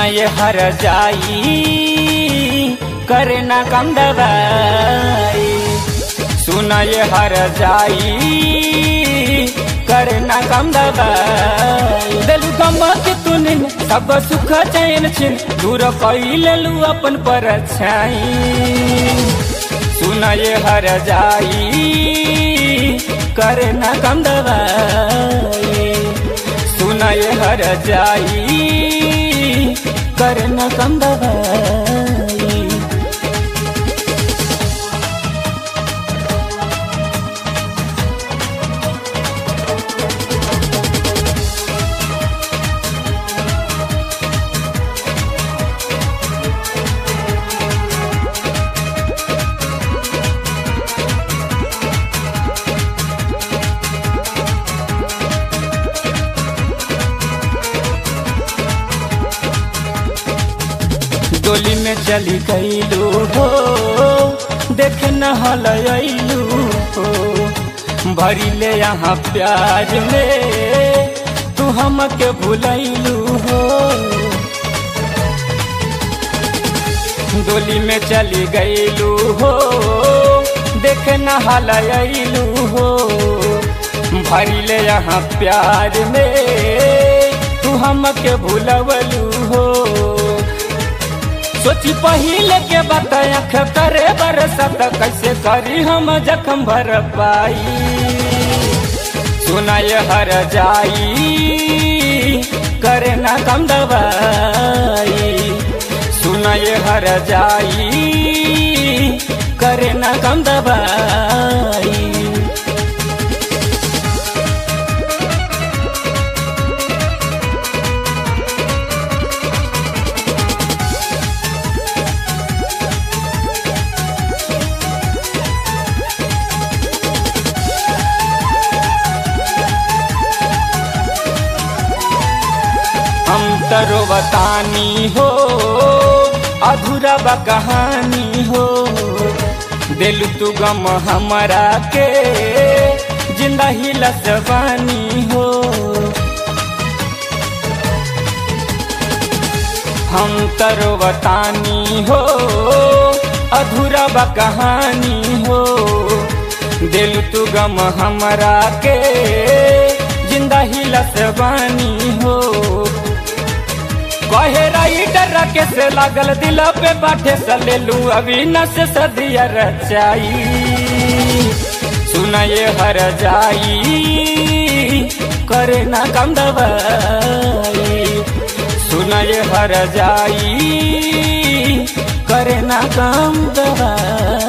ये हर जाई करे ना कम दवाई सुन ये हर जाई करे ना कम दवाई दिलु गम के तूने सब सुख चैन छिन दूर कैले लू अपन पर सुन ये हर जाई करे ना कम दवाई सुन ये हर जाई करे ना कम दवाई डोली में चली गईलू हो देख न हलू हो भरी ले यहाँ प्यार में तू हमके भुलैलू हो डोली में चली गईलू हो देख न हलू हो भरी ले यहाँ प्यार में तू हमके भुलवलू हो सोची पहले के बात अख करे बरसत कैसे करी हम जखम भर पाई सुनाय हर जाई करे ना कम दवाई सुनाय हर जाई करे ना कम दवाई हम तरो बतानी हो अधूरा बा कहानी हो दिल तू गम हमारा के जिंदा ही लसवानी हो हम तरो बतानी हो अधूरा बा कहानी हो दिल तू गम हमारा के जिंदा ही लसवानी हो कहे राइटर के से लागल दिल पे बाटे सलेलू अभी नस सदिया रचाई सुनाए हर जाई करे ना कम दवाई सुनाए हर जाई करे ना कम दवाई